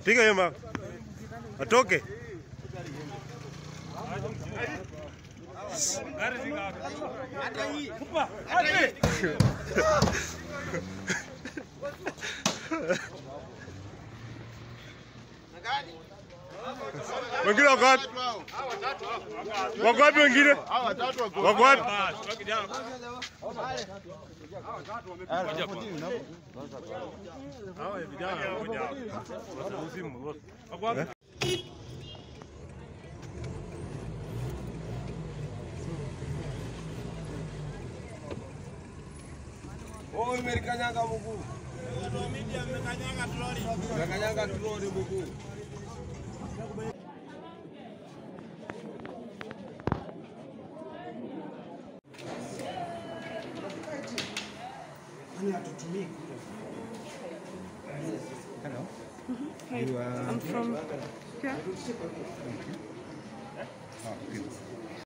Piga hiyo mawe. Atoke. Wengine wako wapi? Wako wapi wengine? Wako wapi? Oh, imelikanyaga mguu. Imekanyaga troli mguu. Hi, I'm from here.